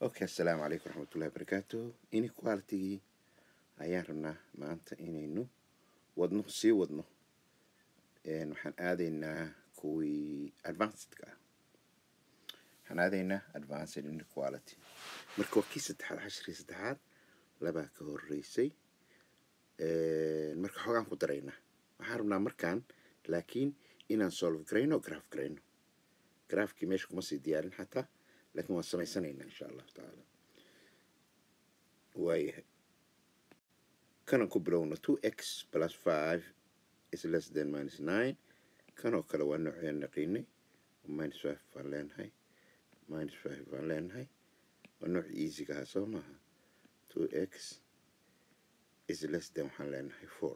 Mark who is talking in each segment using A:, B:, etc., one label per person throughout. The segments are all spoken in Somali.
A: okay assalaamu calaykum waraxmatullahi wabarakaatu inequalitygii ayaan rabnaa maanta inaynu wadno sii wadno waxaan aadaynaa kuwii advancedka ah waxaan aadaynaa advanced inequality marka waa kii saddexaad cashirii saddexaad labaa ka horeysay marka xoogaan ku daraynaa waxaan rabnaa markaan laakiin inaan solve garayno graf garayno grafkii meesha kuma sii diyaarin xataa laakiin waan samaysanaynaa insha allahu tacaala waayahay kanan ku bilowno two x plus five is less than minus nine kanoo kale waa nooceen naqiinay minus five baan leenahay minus five baan leenahay waa nooc easyga ahaa soo maaha two x is less than waxaan leenahay four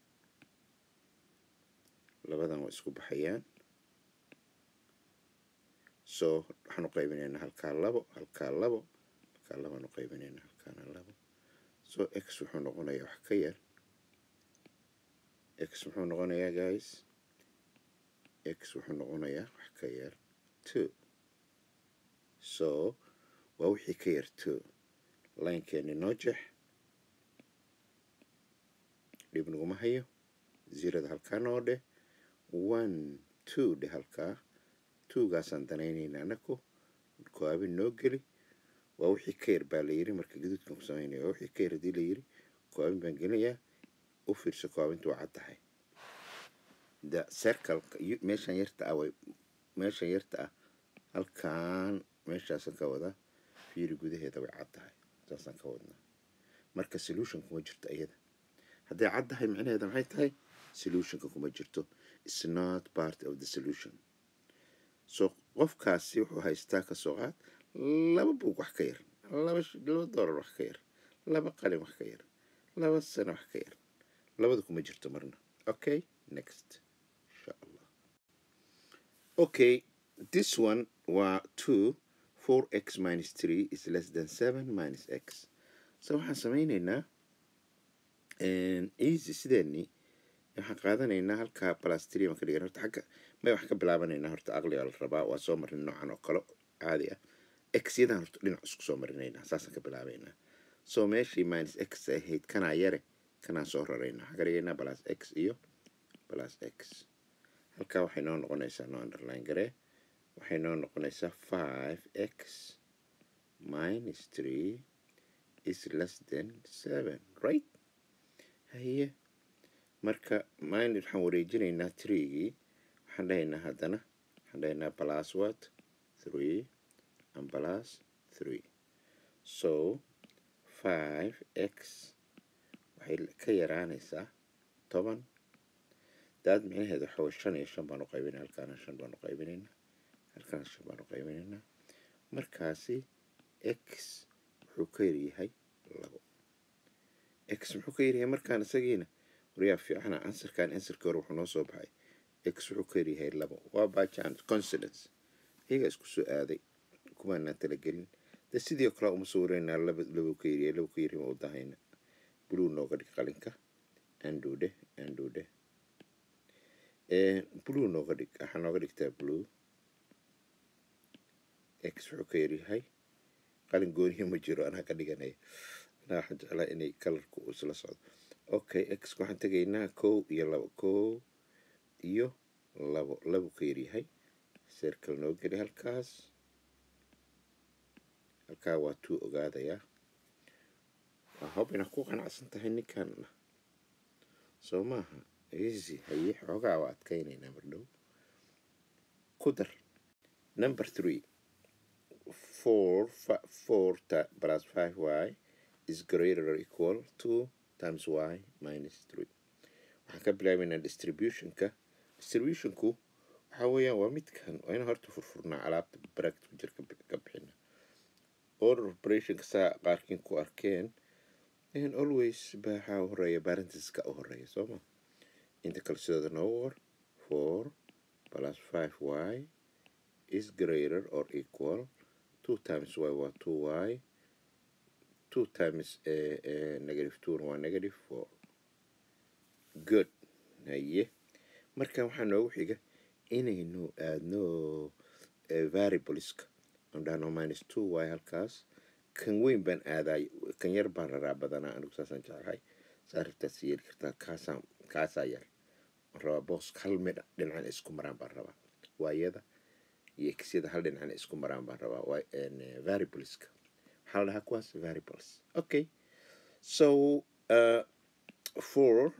A: labadan waa isku baxayaan so waxaan u qaybinaynaa halkaa labo halkaa labo halkaa labaan u qaybinaynaa halkaana labo so x wuxuu noqonayaa wax ka yar x muxuu noqonayaa guys x wuxuu noqonayaa wax ka yar two so waa wixii ka yar two linekeeni noo jeex dhib naguma hayo zerada halkaa noo dheh one two dheh halkaa tuugaasaan danaynaynaa anaku koabin noo geli waa wixii ka yar baa la yiri marka gaduudkan ku samaynaya waa wixii ka yar haddii la yiri koabin baan gelinayaa u fiirso koabinta waa caddahay the circle meeshan yarta ah way meeshan yarta ah halkaan meeshaasan ka wadaa fiiri gudaheeda way caddahay saasaan ka wadnaa marka solution kuma jirto iyada hadday caddahay micnaheeda maxay tahay solutionka kuma jirto is not part of the solution so qofkaasi wuxuu haystaa kasoo qaad laba buug wax ka yar laba laba doolar wax ka yar laba qalin wax ka yar laba sano wax ka yar labada kuma jirto marna okay next insha allah okay this one waa two four x minus three is less than seven minus x so waxaan sameyneynaa easy sideeni waxaan qaadanaynaa halkaa balastri baan ka dhigan horta xagga may wax ka bilaabanaynaa horta aqliga la rabaa waa soo marin noocan oo kale caadi ah x yadan horta dhinac isku soo marinaynaa saasaan ka bilaabaynaa so meeshii minus x ahayd kanaa yare kanaan soo raraynaa waxaan ka dhigaynaa plus x iyo plus x halkaa waxay noo noqonaysaa noo underline garee waxay noo noqonaysaa five x minus three is less than seven right haye marka mind waxaan wareejinaynaa treegii waxaan dhahaynaa haddana waxaan dhahaynaa plus what three and plus three so five x waxay ka yaraanaysaa toban daad micnaheeda waxa way shan iyo shan baan u qaybinay halkaana shan baan u qaybinaynaa halkaana shan baan u qaybinaynaa markaasi x wuxuu ka yaryahay labo x muxuu ka yaryahay markaan isagiina waryaa fiicana ansarkan ansarkii hore wuxuu noo soo baxay x wuxuu ka yaryahay labo waa bajan confidence iyagaa isku soo aaday kumaanaan talagelin de sidii kale uma sawiraynaa laba labo ka yaryahay labo ka yaryahay ma u dahayna blue nooga dhig qalinka andhuudhe andhuudhe blue nooga dhig waxaa nooga dhigtaa blue x wuxuu ka yaryahay qalin gooniya ma jiro anaa ka dhiganaya anaa waxaan jeclaa inay kalarku isla socdo okay x waxaan tegaynaa kow iyo labo kow iyo labo labo ka yaryahay circle noo geli halkaas halkaa waa tuu ogaadayaa waa hob inaad ku qanacsan tahay ninkan soo maaha easy haye xoogaa waa adkaynaynaa mardhow ku dar number three four four plus five y is greater or equal to times y minus three waxaan ka bilaabaynaa distributionka distributionku waxaa weeyaan waa midkan waa inaan horta furfurnaa alaabta bracket ku jira ka bixina order operationka saa qaarkiin ku arkeen in always baxaa u horeeya barenteska u horeeya soo ma inta kale sidooda noogu qor four plus five y is greater or equal two times y waa two y two times uh, uh, negative two waa negative four good haye marka waxaa noogu xiga inaynu aadno variableska aan dhahno minus two y halkaas kan weyn baan aadaay kan yar baan raraa badanaa anigu saasaan jeclahay saa rabtaad si yeeli kartaa kaasaan kaasaa yar waan rabaa boos hal midh dhinacan isku maraan baan rabaa waayada iyo kisyada hal dhinacan isku maraan baan rabaa waa variableska waxaa la dhahaa kuwaas variables okay so uh, four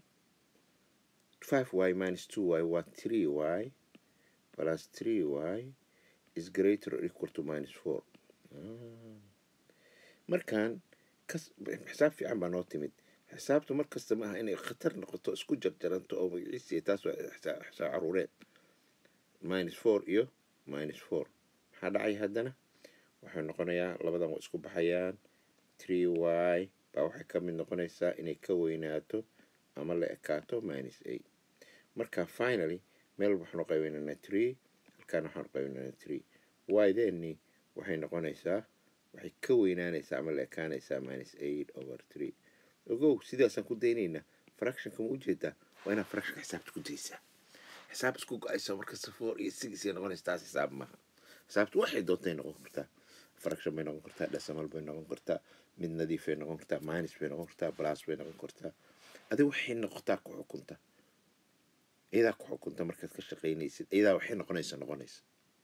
A: five y minus two y waa three y plus three y is greater or equal to minus four ah. markaan kas xisaab fiican baa noo timid xisaabtu mar kasta maaha inay khatar noqoto isku jarjaranto oo magaciisiya taas waa xisaab xisaab caruureed minus four iyo minus four maxaa dhacay haddana waxay noqonayaa labadan waa isku baxayaan three y baa waxay ka mid noqonaysaa inay ka weynaato ama la ekaato minus eight marka finally meel waxaanu qaybinaynaa three halkaana waxaanu qaybinaynaa three y deni waxay noqonaysaa waxay ka weynaanaysaa ama la ekaanaysaa minus eight over three ogow sidaasaan ku daynaynaa fractionka ma ujeedaa waa inaad fractionka xisaabta ku daysaa xisaab isku go-aysa markasta four iyo six ay noqonaysa taas xisaab maaha xisaabtu waxay doontay noqon kartaa fraction bay noqon kartaa decimal bay noqon kartaa mid nadiif bay noqon kartaa minus bay noqon kartaa plus bay noqon kartaa adiga waxay noqotaa ku xukunta iyadaa ku xukunta markaad ka shaqaynaysid iyadaa waxay noqonaysa noqonaysa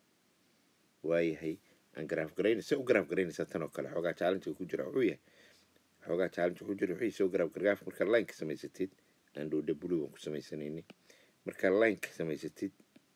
A: waayahay aan garaaf garaynay se u garaaf garaynaysaa tan oo kale xoogaa challenge ku jira wuxuu yahay xoogaa challenge ku jira wuxuu yahay se u garaaf garaaf markaa line ka samaysatid aan dhowdhe blue baan ku samaysanaynay markaa line ka samaysatid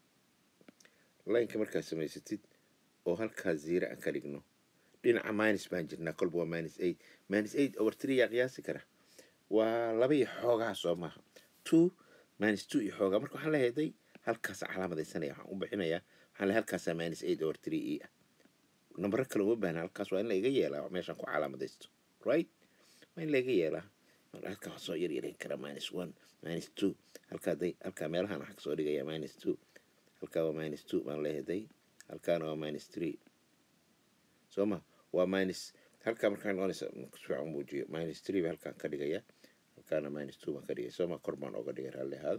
A: lineka markaa samaysatid oo halkaa zero aan ka dhigno dhinaca minus baan jirnaa kolba waa minus eight minus eight over three yaa qiyaasi kara waa laba iyo xoogaa soo maaha two minus two iyo xoogaa marka waxaan leeyahay halkaasa calaamadaysanaya waxaan u bixinayaa waxaan leeyahay halkaasaa minus eight over three e ah nambaro kale uma baahna halkaas waa in la iga yeelaa meeshaan ku calaamadaysto right waa in la iga yeelaa marka halkaa waa soo yaryarayn kara minus one minus two halkaa day halkaa meelahaan waxaa kasoo dhigaya minus two halkaa waa minus two baan leeyahay halkaana waa minus three soo ma waa minus halkaa markaa noqonaysa sifiican muujiyo minus three ba halkaan ka dhigaya halkaana minus two baan ka dhigaya soo ma kor baan ooga dhigay raalli ahaada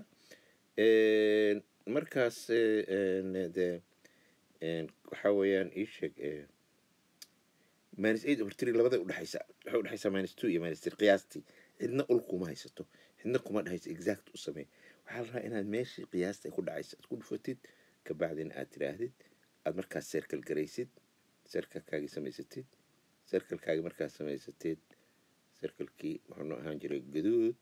A: markaas de waxaa weeyaan ii sheeg minus eight over three labada udhexaysa waxay udhexaysaa minus two iyo minus three qiyaastii cidna ul kuma haysato cidna kuma dhexayso exact u samee waxaa la rabaa inaad meeshii qiyaasta ay ku dhacaysa aad ku dhufatid kabacdina aad tiraahdid aad markaas circle garaysid circlekaagii samaysatid circlekaagii markaad samaysatid circlekii wuxuu noo ahaan jiray gaduud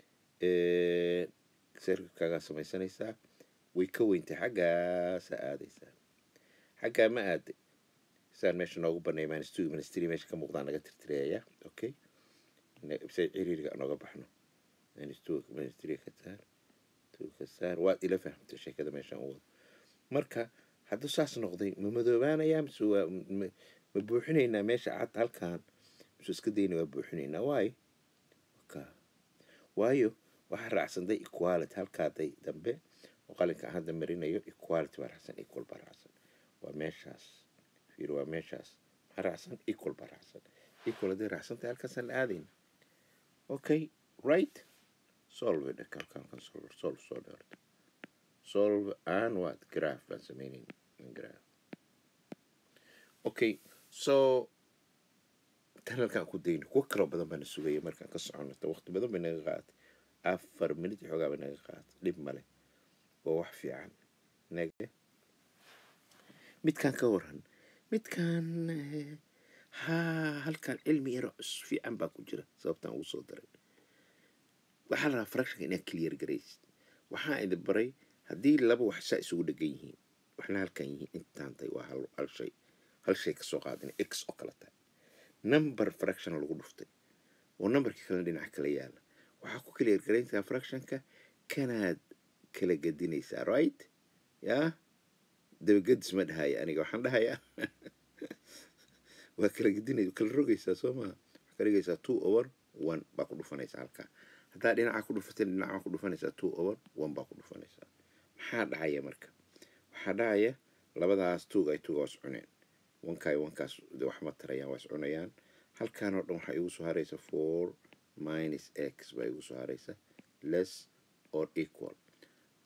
A: circlekaagaa samaysanaysaa way ka weyntay xaggaasa aadaysaa xaggaa ma aaday saan meesha noogu banay minus two minus three meesha ka muuqdaa naga tirtireeya okay se ciriiriga nooga baxno minus two minus three ka saar two ka saar waad ila fahamtay sheekada meeshaan u wado marka hadduu saas noqday ma madoobaanayaa mise waa ma buuxinaynaa meesha cad halkan mise iska dayna waa buuxinaynaa waayo ka waayo waxaa raacsanday equality halkaaday dambe oo qalinka aan hadda marinayo equality baa raacsan equal baa raacsan waa meeshaas fiir waa meeshaas maxaa raacsan equal baa raacsan equal hadday raacsantahay halkaasaan la aadayna okay right solve it kalkalkan solve solve soo dheerta solve and what graph baan sameynayna graph okay so tan halkaan ku dayno kuwo kaloo badan baana sugaya markaan ka socono ta waqti badan bay naga qaadatay afar minit iyo xoogaa bay naga qaadatay dhib male waa wax fiican nage midkaan ka waran midkaan haa halkaan cilmi yaro cus fiican baa ku jira sababtaan ugu soo daray waxaa la rabaa fractionka inaad clear garaysid waxaa idin baray haddii laba wax saa isugu dhegan yihiin waxna halkan yihiin intaan tay waa hal hal shay hal shay kasoo qaadina x oo kale tahay number fraction lagu dhuftay oo numberkii kalena dhinaca kala yaala waxaa ku clear garayntaa fractionka kanaad kala gedinaysaa right yaa dabagadis ma dhahaya aniga waxaan dhahayaa waa kala gedinay kala rogaysaa soo maha waxaa ka dhigaysaa two over one baa ku dhufanaysaa halkaa haddaa dhinaca ku dhufatin dhinaca ku dhufanaysaa two over one baa ku dhufanaysaa maxaa dhacaya marka waxaa dhacaya labadaas tuug ay tuuga was cuneen wankaay wankaas wax ma tarayaan waa is cunayaan halkaan oo dhan waxaa igu soo haraysa four minus x baa igu soo haraysa less or equal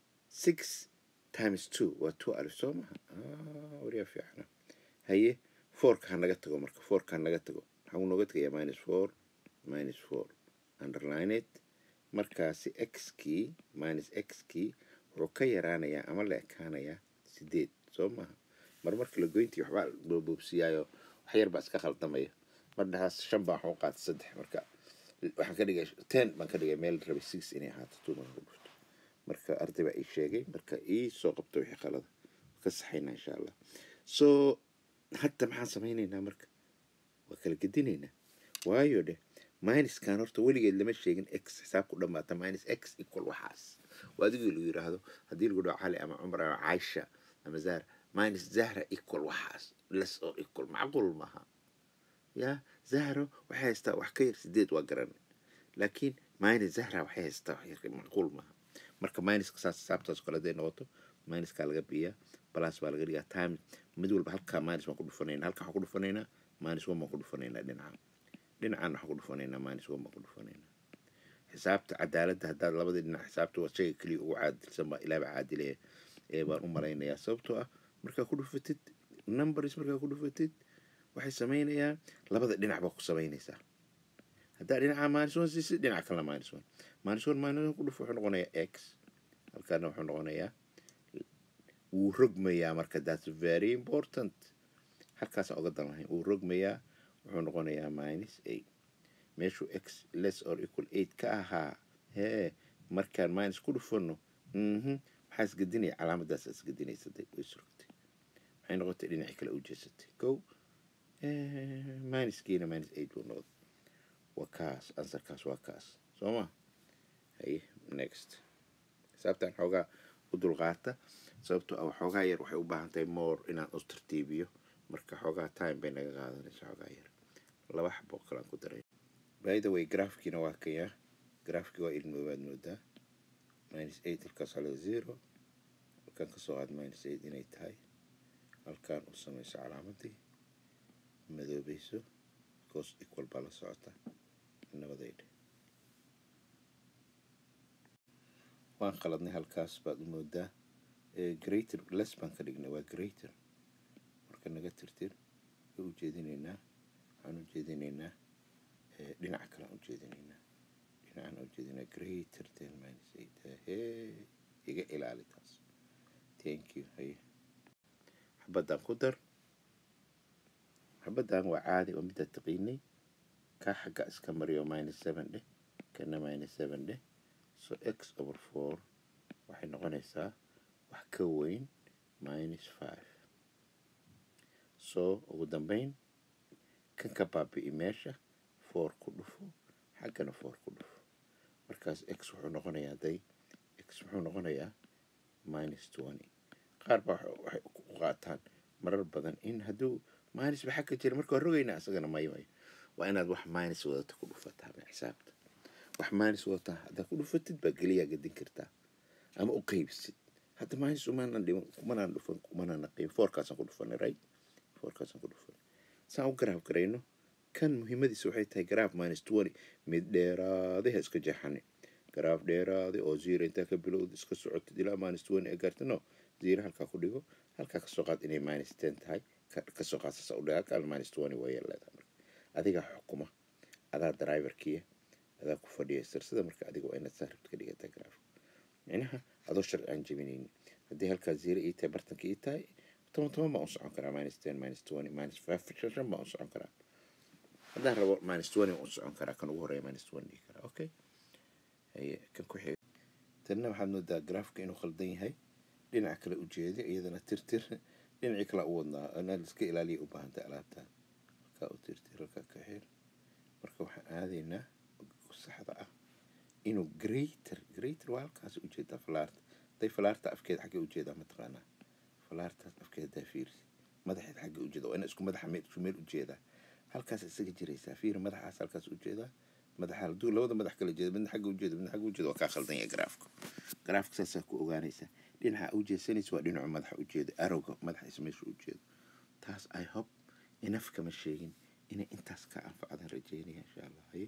A: six times two waa two alif soo maha waryaa fiicana haye fourka ha naga tago marka fourka ha naga tago maxaa uu nooga tegayaa minus four minus four underline it markaasi x kii minus x kii wuxuu ka yaraanayaa ama la ekaanayaa sideed soo maaha mar marka la goyntii waxbaa boobsiiyaayo wax yar baa iska khaldamaya mar dhexaas shan baa waxu qaatay saddex marka waxaan ka dhigay ten baan ka dhigay meel rabay six inay ahaato two marka ku dhufto marka arday baa ii sheegay marka ii soo qabto wixii qalada ka saxaynaa insha allah so hadda maxaan samaynaynaa marka waa kala gedinaynaa waayo dheh minuskan horta weligeed lama sheegin x xisaab ku dhammaata minus x equal waxaas waa adigii lagu yidhaahdo haddii lagu dhaho cali ama cumar ama caisha ama zahra minus zahra equal waxaas less or equal macquul maaha ya zahro waxay haystaa wax ka yar sideed waa garan laakiin minus zahra waxay haystaa wax yar macquul maaha marka minuska saas xisaabtaas kale haday noqoto minuskaa laga biyaa balas baa laga dhigaa time mid walba halkaa minus baan ku dhufanayna halkaa waxaan ku dhufanaynaa minus one baan ku dhufanaynaa dhinaca dhinacan waxaan ku dhufanaynaa minus one baan ku dhufanaynaa xisaabta cadaaladda haddaad labadii dhinac xisaabta waa shayga keliya ugu caadilsan baa ilaaba caadilaya ee baan u malaynayaa sababtoo ah markaa ku dhufatid numbers markaa ku dhufatid waxay samaynayaan labada dhinac baa ku samaynaysaa haddaa dhinaca minus one siisid dhinaca kalena minus one minus one minus one ku dhufo wuxuu noqonayaa x halkaana wuxuu noqonayaa wuu rogmayaa marka that's very important halkaasaan oga dan lahayn wuu rogmayaa wuxuu noqonayaa minus eight meeshuu x less or equal eight ka ahaa hee markaan minus ku dhufano mhm maxaa isgedinaya calaamadaas isgedinaysa day way surugtay waxay noqotay dhinacii kale u jeesatay kow minuskiina minus eight buu noqday waa kaas ansarkaas waa kaas soo ma haye next xisaabtan xoogaa u dulqaata sababtoo ah waxoogaa yar waxay u baahan tahay more inaan u tartiibiyo marka xoogaa time bay naga qaadanaysa xoogaa yar laba xabo kalaan ku daray by the way graafkiina waa kaya graafkii waa ilmoobaad moodaa minus eight halkaas hale zero halkaan kasoo qaad minus eight inay tahay halkaan u samayso calaamadii madoobayso cos equal baa la socota nabadeydhe waan qaladnay halkaas baad u moodaa greater less baan ka dhignay waa greater marka naga tirtir way u jeedinaynaa waxaan u jeedinaynaa dhinaca kale aan u jeedinaynaa dhinacaan u jeedinaa greater than minus eight hee iga ilaali taas thank you haye xabaddan ku dar xabaddan waa caadi oo middaa taqiinay kaa xagga iska mariyo minus seven dheh kana minus seven dheh so x over four waxay noqonaysaa wax ka weyn minus five so ugu dambeyn kan ka baabi'i meesha four ku dhufo xaggana four ku dhufo markaas x wuxuu noqonayaa day x wuxuu noqonayaa minus twenty qaar baa waxay ku qaataan marar badan in hadduu minus ba xagga jira marka waa rogaynaa isagana mayo mayo waa inaad wax minus wadata ku dhufataa ma xisaabta wax minus wadataa haddaad ku dhufatid baa geliyaa gadin kartaa ama u qeybisid hadda minus umanan dhiman kumanaan dhufan kumanaan qiim foorkaasaan ku dhufanay right foorkaasaan ku dhufanay saan u garaaf garayno kan muhiimadiisa waxay tahay garaaf minus twenty mid dheeraaday ha iska jeexani garaaf dheeraaday oo zero intaa ka bilowda iska socotid ilaa minus twenty ee gaarta no zero halkaa ku dhigo halkaa kasoo qaad inay minus ten tahay kasoo qaad sasa u dhigo halkaa minus twenty waa leedahay marka adigaa xukuma adaa driverkiya adaa ku fadhiya sirsada marka adiga waa inaad saa rabta ka dhigataa garaafka micnaha adoo sharci aan jebinaynin haddii halkaa zero ii tahay bartanka ii tahay toban toban baan u socon karaa minus ten minus twenty minus five shan shan baan u socon karaa haddaan rabo minus twenty waan u socon karaa kan ugu horeeya minus twenty dhihi karaa okay haye kan ku xiga tanna waxaad moodaa garaafka inuu khaldan yahay dhinaca kale ujeeda iyadana tirtir dhinacii kale u wadnaa inaad iska ilaaliya u baahantay alaabtan halkaa u tirtir halkaa ka xir marka waxaan aadaynaa saxda ah inuu greater greater waa halkaas ujeedaa falaarta haday falaarta afkeeda xaggee ujeedaa mataqaanaa falaartaas afkeeda hadaa fiirsi madaxeed xagga ujeeda waa ina isku madaxa meel isku meel ujeedaa halkaas isaga jiraysaa fiir madaxaas halkaas ujeedaa madaxa hadduu labada madax kala jeeda midna xagga ujeeda midna xagga ujeeda waa kaa khaldan yahay garaafka garaafka saasaa ku ogaanaysaa dhinaca ujeedsanaysa waa dhinacu madaxa ujeeda arowga madaxiisa meesha ujeedo taas i hope inaf kama sheegin inay intaas ka anfacdaan rajeynaya insha allah haye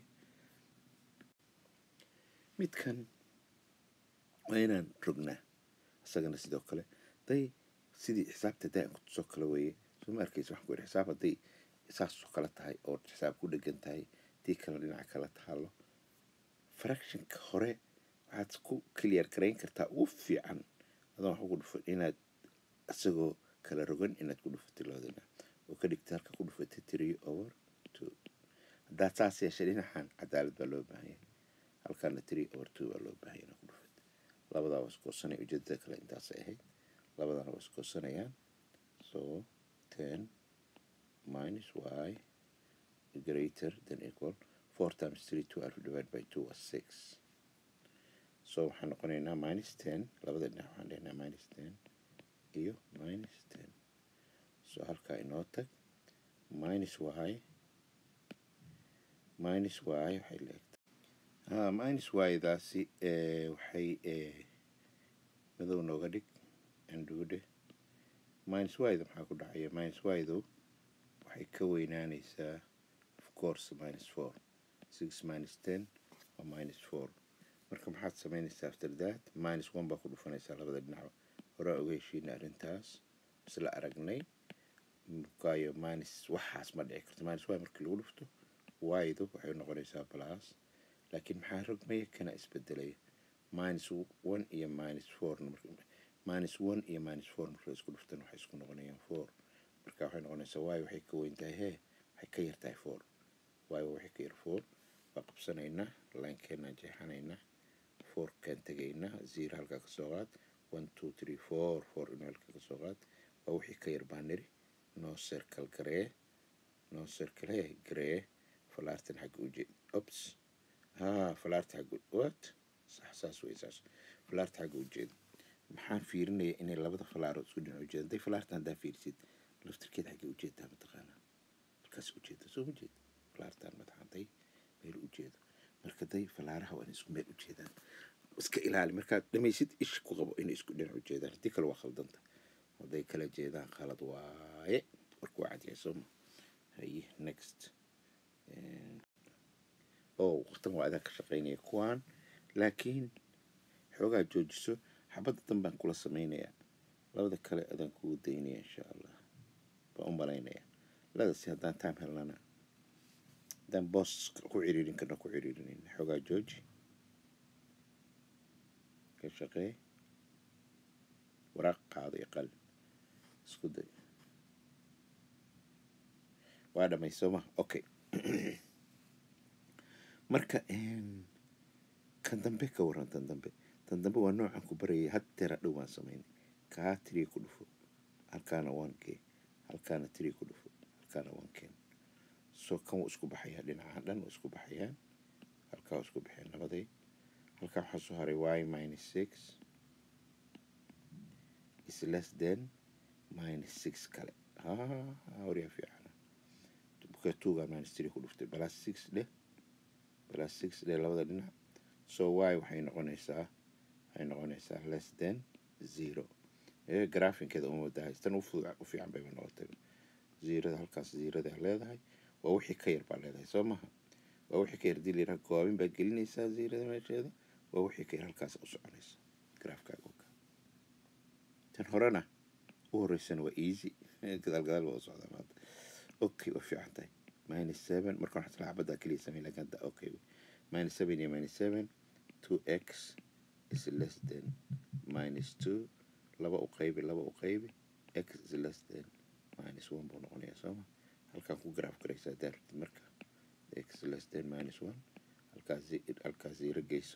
A: midkan waa inaan rognaa isagana sidoo kale day sidii xisaabta daa'imka tusoo kale weeye soo ma arkaysa waxaan ku yidhi xisaab hadday saasoo kale tahay oo xisaab ku dhegan tahay tii kale dhinaca kale taalo fractionka hore waxaad ku clear garayn kartaa ugu fiican adoon wax ugu dhufan inaad isagoo kala rogan inaad ku dhufatay labadana oo ka dhigta halka ku dhufatay three over two haddaad saas yeeshay dhinacan cadaalad baa loo baahan yahay halkaana three over two baa loo baahan yahay inaad ku dhufatay labadaa waa iskoosanaya ujeedada kale intaasay ahayd labadana waa iskoosanayaan so ten minus y greater than equal four times three twelve divided by two was six so waxaan noqonaynaa minus ten labada dhinac waxaan dhehnaa minus ten iyo minus ten so halkaa inoo tag minus y minus y waxay leegtay ha minus y daasi waxay madow nooga dhig andhuudhe minus y-da maxaa ku dhacaya minus y-du waxay ka weynaanaysaa of course minus four six minus ten waa minus four marka maxaad samaynaysaa after that minus one baa ku dhufanaysaa labada dhinac horaa oga heshiina arrintaas isla aragnay mukaayo minus waxaas ma dhici karto minus y markii lagu dhufto y-du waxay noqonaysaa plus laakiin maxaa rogmaya kana isbedelaya minus one iyo minus four minus one iyo minus four marka la isku dhuftan waxay isku noqonayaan four marka waxay noqonaysaa y waxay ka weyn tahay hee waxay ka yar tahay four y waxay ka yar four waa qabsanaynaa linekeenaan jeexanaynaa fourkaan tegaynaa zero halkaa kasoo qaad one two three four four inuu halkaa kasoo qaad waa wixii ka yar baa niri noo circle garee noo circle hee garee falaartan xagga ujeed ops ha falaarta xagga what sax saas wey saas falaarta xagga ujeed maxaan fiirinaya inay labada falaarood isku dhinac ujeeda hadday falaartan haddaa fiirisid laftirkeed xaggay ujeedaa mataqaanaa markaas ujeeda soo ma jeed falaartan madaxaday meel ujeedo marka day falaaraha waa inay isku meel ujeedaan iska ilaali markaad dhamaysid ish ku qabo inay isku dhinac ujeedaan haddii kale waa khaldanta hadday kala jeedaan khalad waaye warku waa cadyahay sooma haye next oo waqtan waa adaa ka shaqaynaya kuwaan laakiin xoogaa joojiso xabadda dan baan kula samaynayaa labada kale adaan kugu daynaya insha allah baan u malaynaya ladasi haddaan time helnana haddaan boos ku ciriirin karna ku ciriirinayna xoogaa jooji ka shaqee waraaq qaado iyo qalin isku day waa dhamay sooma okay marka kan dambe ka waran tan dambe tan dambe waa noocan ku barayay had tera dhow baan samaynay kaa tiri ku dhufo halkaana one k halkaana tiri ku dhufo halkaana one k so kan wuu isku baxayaa dhinacahan dhan wuu isku baxayaan halkaa wuu isku baxeen labaday halkaa waxaa soo haray y minus six is less than minus six kale ha waryaa fiicana buka tuugaa minus tiri ku dhuftay plus six dheh plus six dheh labada dhinac so y waxay noqonaysaa waxay noqonaysaa less than zero ee graafinkeeda uma wadahay tan u fiican bayba noqotay zeerada halkaas zeeradaa leedahay waa wixii ka yar baa leedahay soo maha waa wixii ka yar dii layidhaha goobin baa gelinaysaa zeerada meesheeda waa wixii ka yar halkaas u soconaysa graafkaaga oka tan horena u horeysana waa easy gadaal gadaal baa u socdaa maanta okay waa fiican tahay minus seven marka waxaa isla xabaddaa keliya samay laakiin hadda okay minus seven iyo minus seven two x is less than minus two laba u qaybi laba u qaybi x is less than minus one buu noqonayaa sooma halkaan ku graaf garaysaa hadaa rabtid marka x is less than minus one halkaas halkaas zero geyso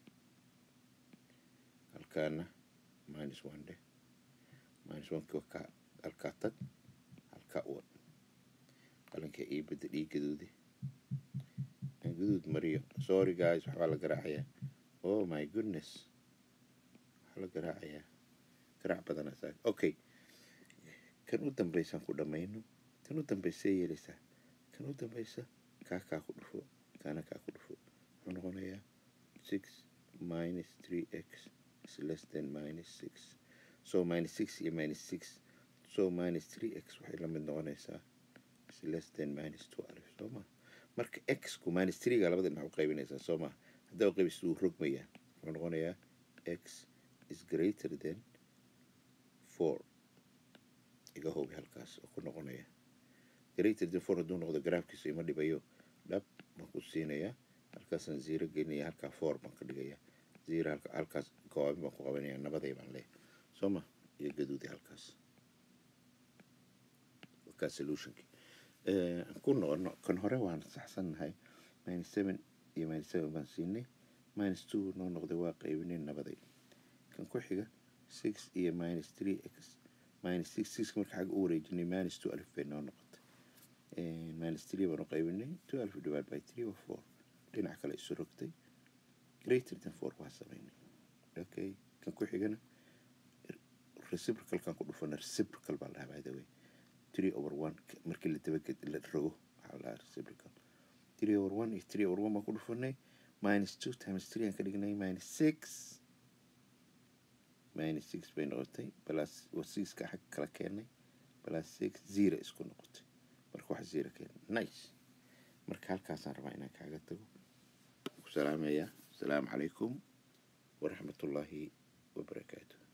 A: halkaana minus one dheh minus one kii wakaa halkaa tag halkaa uwan qalinka ii bedel ii gaduudi gaduud mariyo sorry guys waxbaa la garaacayaa oh my goodness waxaa la garaacayaa garaac badanaa saa okay kan u dambaysaan ku dhammayno kan u dambaysa yeelaysaa kan u dambaysa kaa kaa ku dhufo kaana kaa ku dhufo wuxuu noqonayaa six minus three x is less than minus six so minus six iyo minus six so minus three x waxay la mid noqonaysaa is less than minus twelve soo ma marka x ku minus three-ga labada dhinac u qaybinaysaa soo ma haddaa u qaybisid wuu rogmayaa wuxuu noqonayaa x is greater than four iga hubi halkaas oo ku noqonaya greater than four hadduu noqdo garaafkiisa ima dhibayo dhab baan ku siinayaa halkaasaan zero gelinaya halkaa four baan ka dhigaya zero halka halkaas goobin baan ku qabanaya nabaday baan leeyahay soo ma iyo gaduudi halkaas halkaas solutionkii aan ku noqono kan hore waan saxsannahay minus seven iyo minus seven baan siinay minus two noo noqday waa qaybinay nabaday kan ku xiga six iyo minus three x minus six six marka xagga u wareejinay minus two alif bay noo noqotay minus three baan u qaybinay two alif divided by three or four dhinac kale isu rogtay greater than four baa samaynay okay kan ku xigana reciprocalkan ku dhufana reciprocal baa la dhahaa by the way three over one markii la dabaged la rogo waxaa la dhahaa reciprocal three over one iyo three over one baan ku dhufanay minus two times three aan ka dhignay minus six minus six bay noqotay plus sixka xag kala keenay plus six zero isku noqotay marka wax zero keenay nice marka halkaasaan rabaa inaan kaaga tago ku salaamaya asalaamu calaykum waraxmatullaahi wabarakaatu